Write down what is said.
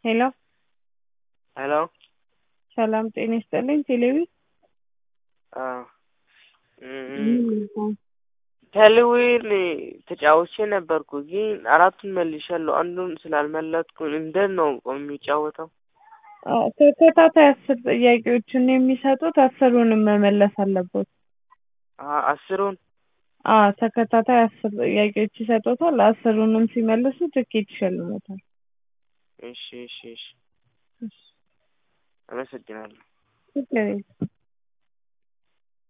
ሄሎ ሄሎ ሰላም ጤና ይስጥልኝ። ቴሌቪ አዎ ቴሌዊን ተጫውቼ ነበርኩ ግን አራቱን መልሻለሁ። አንዱን ስላልመለጥኩ እንዴት ነው የሚጫወተው? ተከታታይ አስር ጥያቄዎችን የሚሰጡት አስሩንም መመለስ አለበት። አ- አስሩን አዎ ተከታታይ አስር ጥያቄዎች ይሰጡታል። አስሩንም ሲመልሱ ትኬት ይሸልሙታል። እሺ እሺ እሺ አመሰግናለሁ። ችግር የለም።